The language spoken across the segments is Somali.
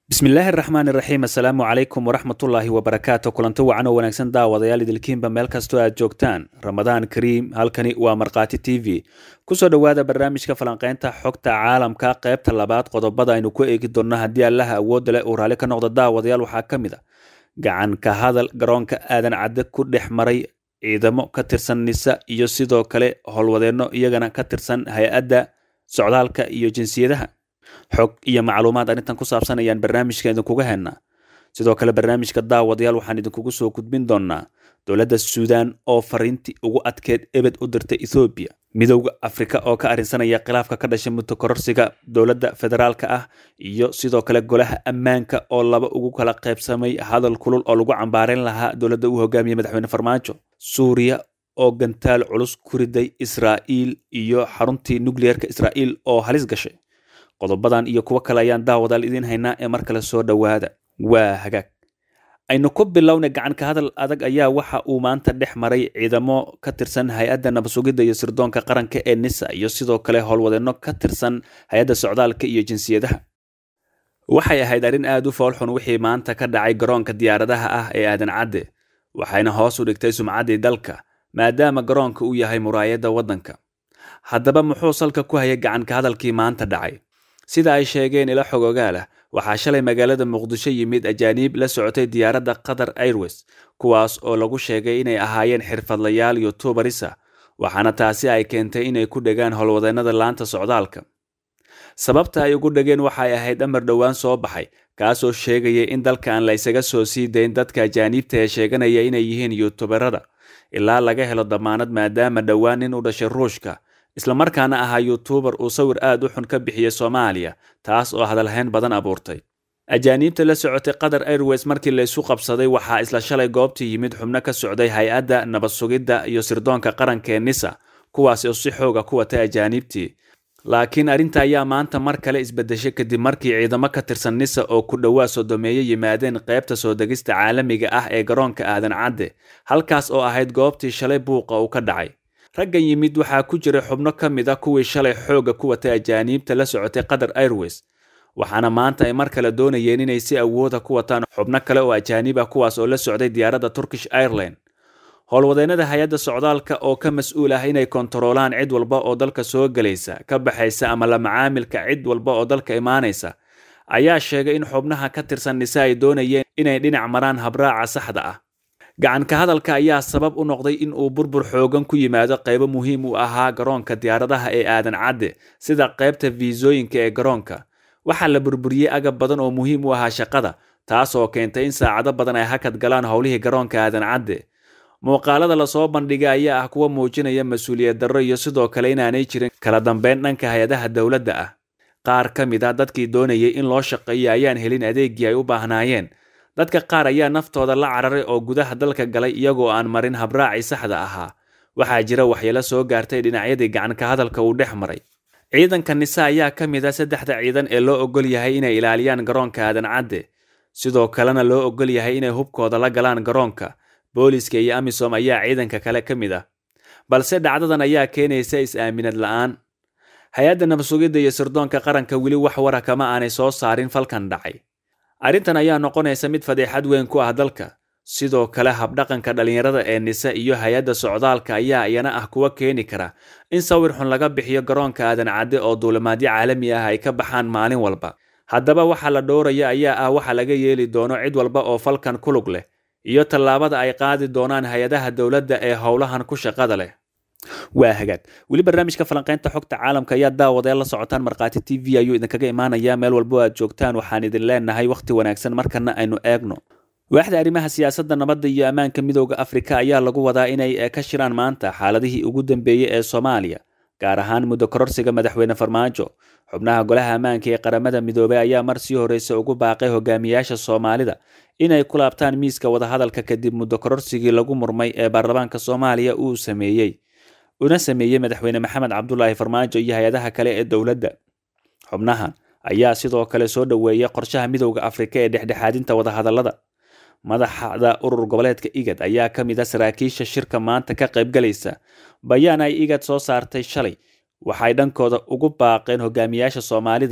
bismillaahi araxmaan iraxiim assalaamu calaykum waraxmatullaahi wabarakaatu kulanti wacan oo wanaagsan daawadayaal idilkiinba meel kastoo aad joogtaan ramadaan kariim halkani waa markhaati t v kusoo dhowaada barnaamijka falanqeynta xogta caalamka qaybta labaad qodobada aynu ku eegi doonno haddii allaha awoodda leh uu raalli ka noqdo daawadayaal waxaa ka mid a gacan ka hadal garoonka aadan cadde ku dhex maray ciidamo ka tirsan nisa iyo sidoo kale howlwadeenno iyagana ka tirsan hay-adda socdaalka iyo jinsiyadaha xog iyo macluumaad arrintan ku saabsan ayaan barnaamijka idinkuga hennaa sidoo kale barnaamijka daawadayaal waxaan idinkugu soo gudbin doonnaa dowladda suudaan oo fariintii ugu adkeed ebed u dirtay ethoobiya midowda afrika oo ka arrinsanaya khilaafka ka dhashay muddo kororsiga dowladda federaalka ah iyo sidoo kale golaha ammaanka oo laba ugu kala qaybsamay hadal kulul oo lagu cambaareyn lahaa dowladda uu hogaamiyey madaxweyne farmaajo suuriya oo gantaal culus ku riday israa'iil iyo xaruntii nukliyeerka israa'iil oo halis gashay qodobadan iyo kuwo kale ayaan daawadaal idiin haynaa ee mar kale soo dhowaada waa hagaag aynu ku bilowna gacan ka hadal adag ayaa waxa uu maanta dhex maray ciidamo ka tirsan hay-adda nabadsugidda iyo sirdoonka qaranka ee nisa iyo sidoo kale howlwadeenno ka tirsan hay-adda socdaalka iyo jinsiyadaha waxay ahayd arrin aad u foolxun wixii maanta ka dhacay garoonka diyaaradaha ah ee aadan cadde waxayna hoos u dhigtay sumcaddii dalka maadaama garoonka uu yahay muraayadda waddanka haddaba muxuu salka ku hayay gacan ka hadalkii maanta dhacay sida ay sheegeen ila xog ogaalah waxaa shalay magaalada muqdisho yimid ajaaniib la socotay diyaaradda qatar airways kuwaas oo lagu sheegay inay ahaayeen xirfadlayaal yutubarisa waxaana taasi ay keentay inay ku dhegaan howlwadeennada laanta socdaalka sababta ay ugu dhegeen waxay ahayd amar dhowaan soo baxay kaasoo sheegaya in dalka aan la ysaga soo sii dayn dadka ajaaniibta ee sheeganaya inay yihiin yutubarada ilaa laga helo damaanad maadaama dhowaan nin u dhashay ruushka islamarkaana ahaa yutubar uu sawir aad u xun ka bixiyey soomaaliya taas oo hadalhayn badan abuurtay ajaaniibta la socotay qatar airways markii laysu qabsaday waxaa isla shalay goobtii yimid xubno ka socday hay-adda nabad sugidda iyo sirdoonka qaranka ee nisa kuwaas oo si xooga ku watay ajaaniibtii laakiin arrinta ayaa maanta mar kale isbedeshay kadib markii ciidamo ka tirsan nisa oo ku dhowaa sodomeeye yimaadeen qaybta soo degista caalamiga ah ee garoonka aadan cadde halkaas oo ahayd goobtii shalay buuqa uu ka dhacay raggan yimid waxaa ku jiray xubno ka mid a kuwii shalay xoogga ku watay ajaaniibta la socotay qatar airways waxaana maanta ay mar kale doonayeen inay si awooda ku wataan xubno kale oo ajaaniib ah kuwaas oo la socday diyaaradda turkish airline howlwadeennada hay-adda socdaalka oo ka mas-uul ah inay kontaroolaan cid walba oo dalka soo gelaysa ka baxaysa ama la macaamilka cid walba oo dalka imaanaysa ayaa sheegay in xubnaha ka tirsan nise ay doonayeen inay dhinac maraan habraaca saxda ah gacan ka hadalka ayaa sabab u noqday in uu burbur xoogan ku yimaado qaybo muhiim u ahaa garoonka diyaaradaha ee aadan cadde sida qaybta fiisooyinka ee garoonka waxaa la burburiyey agab badan oo muhiim u ahaa shaqada taas oo keentay in saacado badan ay hakad galaan howlihii garoonka aadan cadde muuqaalada lasoo bandhigay ayaa ah kuwa muujinaya mas-uuliyad darro iyo sidoo kale inaanay jirin kala dambeyn dhanka hay-adaha dowladda ah qaar ka mid a dadkii doonayay in loo shaqeeyo ayaan helin adeeggii ay u baahnaayeen dadka qaar ayaa naftooda la cararay oo gudaha dalka galay iyagoo aan marin habraacii saxda ahaa waxaa jira waxyeelo soo gaartay dhinacyadii gacan ka hadalka uu dhex maray ciidanka nise ayaa ka mid a saddexda ciidan ee loo ogol yahay inay ilaaliyaan garoonka aadan cadde sidoo kalena loo ogol yahay inay hubkooda la galaan garoonka booliska iyo amisom ayaa ciidanka kale ka mid ah balse dhacdadan ayaa keenaysa is-aaminad la'aan hay-adda nabadsugidda iyo sirdoonka qaranka weli wax wara kama aanay soo saarin falkan dhacay arrintan ayaa noqonaysa mid fadeexad weyn ku ah dalka sidoo kale habdhaqanka dhallinyarada ee nise iyo hay-adda socdaalka ayaa iyana ah kuwa keeni kara in sawir xun laga bixiyo garoonka aadan cadde oo duulimaadyo caalami ah ay ka baxaan maalin walba haddaba waxa la dhowraya ayaa ah waxa laga yeeli doono cid walba oo falkan ku lug leh iyo tallaabada ay qaadi doonaan hay-adaha dowladda ee howlahan ku shaqada leh waa hagaag weli barnaamijka falanqeynta xogta caalamka ayaa daawadeel la socotaan markhaati t v ayuu idinkaga imaanayaa meel walbo aad joogtaan waxaan idin leenahay wakhti wanaagsan markana aynu eegno waaxda arrimaha siyaasadda nabadda iyo ammaanka midooda afrika ayaa lagu wadaa inay ka shiraan maanta xaaladihii ugu dambeeyey ee soomaaliya gaar ahaan muddo kororsiga madaxweyne farmaajo xubnaha golaha ammaanka ee qaramada midoobey ayaa mar sii horreysa ugu baaqay hogaamiyaasha soomaalida inay ku laabtaan miiska wadahadalka kadib muddo kororsigii lagu murmay ee baarlamaanka soomaaliya uu sameeyey una sameeyey madaxweyne maxamed cabdulaahi farmaajo iyo hay-adaha kale ee dowladda xubnahan ayaa sidoo kale soo dhoweeyay qorshaha midowda afrika ee dhexdhexaadinta wadahadallada madaxda urur goboleedka igad ayaa ka mid a saraakiisha shirka maanta ka qaybgalaysa bayaan ay igad soo saartay shalay waxay dhankooda ugu baaqeen hogaamiyaasha soomaalida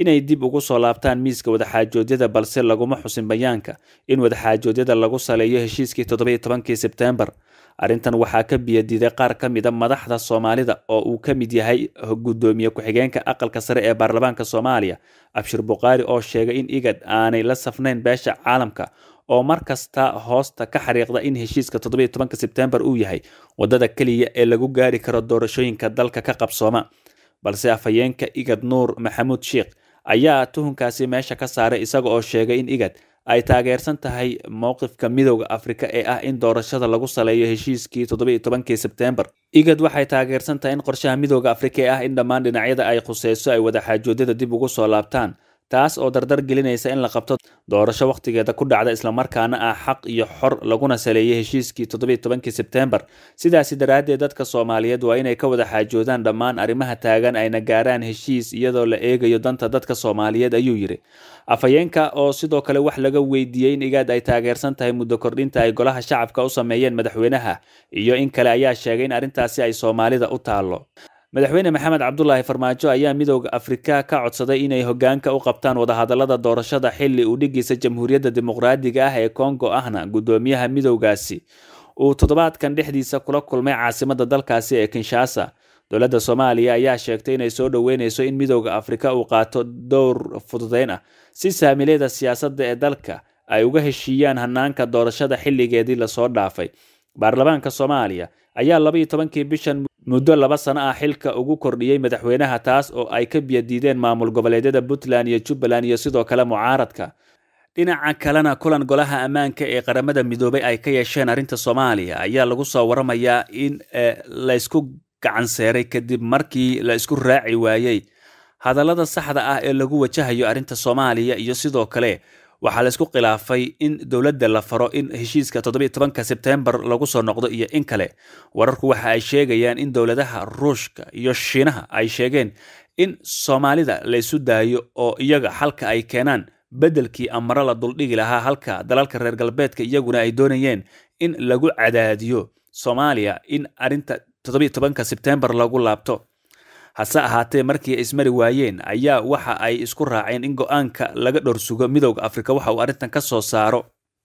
inay dib ugu soo laabtaan miiska wadaxaajoodyada balse laguma xusin bayaanka in wadaxaajoodyada lagu saleeyo heshiiskii toddobiyo tobankii sebteembar arrintan waxaa ka biyadiiday qaar ka mida madaxda soomaalida oo uu ka mid yahay guddoomiye ku-xigeenka aqalka sare ee baarlamaanka soomaaliya abshir bukhaari oo sheegay in igad aanay la safnayn beesha caalamka oo mar kasta hoosta ka xariiqda in heshiiska toddobiyo tobanka sebteembar uu yahay waddada keliya ee lagu gaari karo doorashooyinka dalka ka qabsooma balse afhayeenka igad nuur maxamuud sheikh ayaa tuhunkaasi meesha ka saaray isaga oo sheegay in igad ay taageersan tahay mowqifka midowda afrika ee ah in doorashada lagu saleeyo heshiiskii toddobiyo tobankii sebteembar igad waxay taageersan tahay in qorshaha midowda afrika ee ah in dhammaan dhinacyada ay khuseyso ay wadaxaajoodyada dib ugu soo laabtaan taas oo dardar gelinaysa in la qabto doorasho wakhtigeeda ku dhacda islamarkaana ah xaq iyo xor laguna saleeyay heshiiskii toddobiyo tobankii sebteembar sidaasi daraaddeed dadka soomaaliyeed waa inay ka wada xaajoodaan dhammaan arrimaha taagan ayna gaaraan heshiis iyadoo la eegayo danta dadka soomaaliyeed ayuu yidhi afhayeenka oo sidoo kale wax laga weydiiyey in igaad ay taageersan tahay muddo kordhinta ay golaha shacabka u sameeyeen madaxweynaha iyo in kale ayaa sheegay in arrintaasi ay soomaalida u taallo madaxweyne maxamed cabdulaahi farmaajo ayaa midowda afrika ka codsaday inay hogaanka u qabtaan wadahadalada doorashada xili uu dhigiisa jamhuuriyadda dimuqraadiga ah ee kongo ahna guddoomiyaha midowgaasi uu toddobaadkan dhexdiisa kula kulmay caasimada dalkaasi ee kinshasa dowladda soomaaliya ayaa sheegtay inay soo dhoweyneyso in midowda afrika uu qaato dowr fududeyn ah si saamileeda siyaasadda ee dalka ay uga heshiiyaan hanaanka doorashada xilligeedii lasoo dhaafay baarlamaanka soomaaliya ayaa labaiyo tobankii bishan muddo laba sano ah xilka ugu kordhiyey madaxweynaha taas oo ay ka biyadiideen maamul goboleedyada puntland iyo jubbaland iyo sidoo kale mucaaradka dhinaca kalena kulan golaha ammaanka ee qaramada midoobay ay ka yeesheen arrinta soomaaliya ayaa lagu soo waramayaa in laysku gacanseeray kadib markii la isku raaci waayey hadallada saxda ah ee lagu wajahayo arrinta soomaaliya iyo sidoo kale waxaa laysku khilaafay in dowladda la faro in heshiiska toddobiyo tobanka sebteembar lagu soo noqdo iyo in kale wararku waxa ay sheegayaan in dowladaha ruushka iyo shiinaha ay sheegeen in soomaalida laysu daayo oo iyaga xalka ay keenaan beddelkii amaro la duldhigi lahaa halka dalalka reer galbeedka iyaguna ay doonayeen in lagu cadaadiyo soomaaliya in arrinta toddobiyo tobanka sebteembar lagu laabto hase ahaatee markii ay ismari waayeen ayaa waxa ay isku raaceen in go-aanka laga dhorsugo midowda afrika waxa uu arrintan ka soo saaro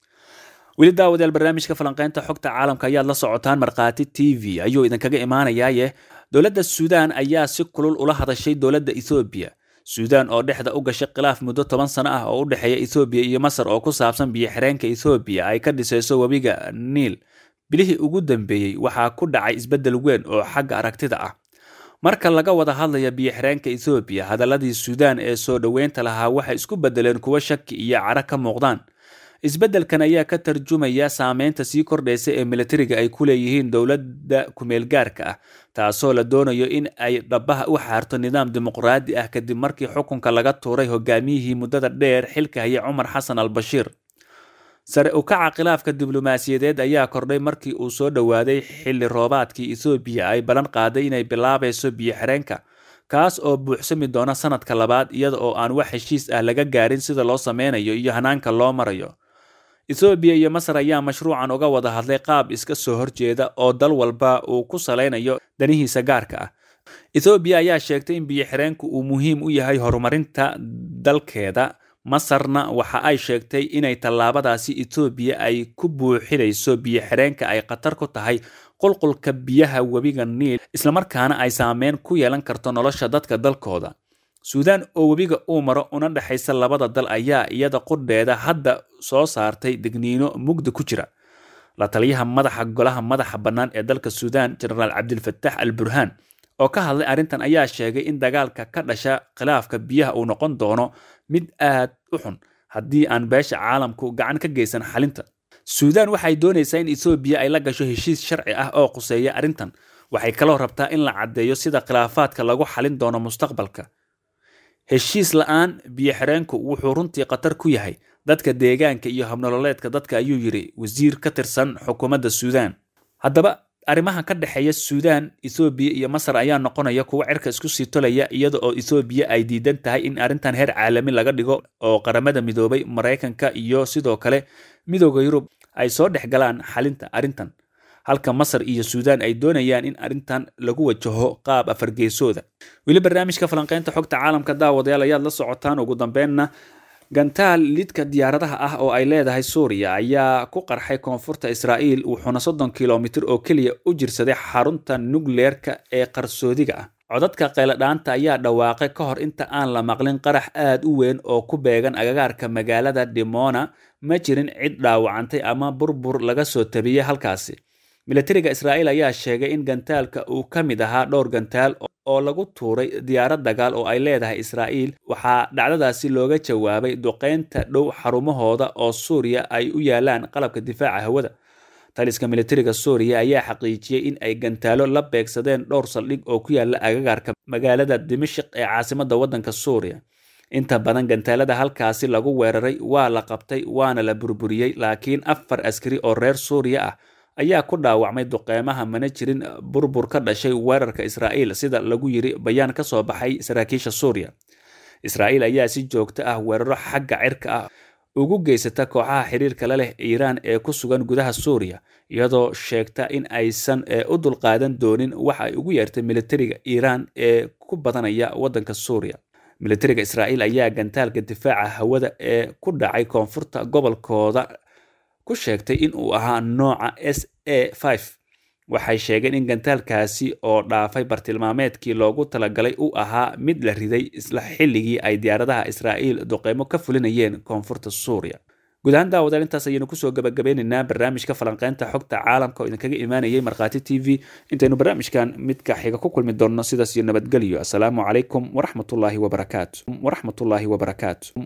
weli daawadayaal barnaamijka falanqeynta xogta caalamka ayaad la socotaan markhaati t v ayuu idinkaga imaanayaaye dowladda suudaan ayaa si kulul ula hadashay dowladda ethoobiya suudaan oo dhexda u gashay khilaaf muddo toban sano ah oo u dhexeeya ethoobiya iyo masar oo ku saabsan biyo-xireenka ethoobiya ay ka dhisayso webiga niil bilihii ugu dambeeyey waxaa ku dhacay isbeddel weyn oo xagga aragtida ah marka laga wada hadlaya biyo-xireenka ethoobiya hadaladii suudaan ee soo dhoweynta lahaa waxay isku beddeleen kuwo shaki iyo cara ka muuqdaan isbeddelkan ayaa ka tarjumaya saameynta sii kordhaysa ee militariga ay ku leeyihiin dowladda kumeelgaarka ah taasoo la doonayo in ay dhabaha u xaarto nidaam dimuqraadi ah kadib markii xukunka laga tuuray hogaamiyihii muddada dheer xilka haya cumar xasan al bashiir sare u kaca khilaafka diblomaasiyadeed ayaa kordhay markii uu soo dhowaaday xilli roobaadkii ethoobiya ay ballan qaaday inay bilaabayso biyo-xireenka kaas oo buuxsami doona sanadka labaad iyada oo aan wax heshiis ah laga gaarin sida loo sameynayo iyo hanaanka loo marayo ethoobiya iyo masar ayaa mashruucan uga wada hadlay qaab iska soo horjeeda oo dal walba uu ku salaynayo danihiisa gaarka ah ethoobiya ayaa sheegtay in biyo-xireenku uu muhiim u yahay horumarinta dalkeeda masarna waxa ay sheegtay inay tallaabadaasi etoobiya ay ku buuxinayso biyo-xireenka ay khatar ku tahay qulqulka biyaha webiga niil islamarkaana ay saameyn ku yeelan karto nolosha dadka dalkooda suudaan oo webiga uu maro una dhexaysa labada dal ayaa iyada qudheeda hadda soo saartay degniino mugdi ku jira la taliyaha madaxa golaha madaxa bannaan ee dalka suudaan jenaraal cabdilfatax al burhaan oo ka hadlay arrintan ayaa sheegay in dagaalka ka dhasha khilaafka biyaha uu noqon doono mid aad u xun haddii aan beesha caalamku gacan ka geysan xalinta suudaan waxay doonaysaa in etoobiya ay la gasho heshiis sharci ah oo quseeya arrintan waxay kaloo rabtaa in la caddeeyo sida khilaafaadka lagu xalin doono mustaqbalka heshiis la-aan biyo-xireenku wuxuu runtii khatar ku yahay dadka deegaanka iyo habnololeedka dadka ayuu yidhi wasiir ka tirsan xukuumadda suudaan haddaba arrimaha ka dhexeeya suudaan ethoobiya iyo masar ayaa noqonaya kuwo cirka isku sii tolaya iyada oo ethoobiya ay diidan tahay in arrintan heer caalami laga dhigo oo qaramada midoobay maraykanka iyo sidoo kale midooda yurub ay soo dhex galaan xalinta arrintan halka masar iyo suudaan ay doonayaan in arrintan lagu wajaho qaab afargeesooda weli barnaamijka falanqeynta xogta caalamka daawadayaal ayaad la socotaan ugu dambeynna gantaal lidka diyaaradaha ah oo ay leedahay suuriya ayaa ku qarxay koonfurta israa'iil wuxuuna soddon kilomitir oo keliya u jirsaday xarunta nukleerka ee qarsoodiga ah codadka qayladhaanta ayaa dhawaaqay ka hor inta aan la maqlin qarax aad u weyn oo ku beegan agagaarka magaalada dimona ma jirin cid dhaawacantay ama burbur laga soo tabiyey halkaasi milatariga israa'iil ayaa sheegay in gantaalka uu ka mid ahaa dhowr gantaal oo lagu tuuray diyaarad dagaal oo ay leedahay israa'iil waxaa dhacdadaasi looga jawaabay duqeynta dhow xarumahooda oo suuriya ay u yaalaan qalabka difaaca hawada taliska militariga suuriya ayaa xaqiijiyey in ay gantaalo la beegsadeen dhowr saldhig oo ku yaala agagaarka magaalada dimashik ee caasimadda waddanka suuriya inta badan gantaalada halkaasi lagu weeraray waa la qabtay waana la burburiyey laakiin afar askari oo reer suuriya ah ayaa ku dhaawacmay duqeymaha mana jirin burbur ka dhashay weerarka israa'iil sida lagu yiri bayaan ka soo baxay saraakiisha suuriya israa'iil ayaa si joogto ah weeraro xagga cirka ah ugu geysata kooxaha xiriirka la leh iiraan ee ku sugan gudaha suuriya iyadoo sheegta in aysan u dulqaadan doonin waxa ay ugu yeertay militariga iiraan ee ku badanaya waddanka suuriya militariga israa'iil ayaa gantaalka difaaca hawada ee ku dhacay koonfurta gobolkooda ku sheegtay in uu ahaa nooca s a waxay sheegeen in gantaalkaasi oo dhaafay bartilmaameedkii loogu talagalay uu ahaa mid la riday isla xilligii ay diyaaradaha israa'iil duqeymo ka fulinayeen koonfurta suuriya guud ahaan daawadaal intaas ayaynu kusoo gabagabeynaynaa barnaamijka falanqeynta xogta caalamka oo idinkaga imaanayay markhaati t v intaynu barnaamijkan midka xiga ku kulmi doonno sidaas iyo nabadgelyo asalaamu calaykum waraxmatullaahi wabarakaatu waraxmatullaahi wabarakaatu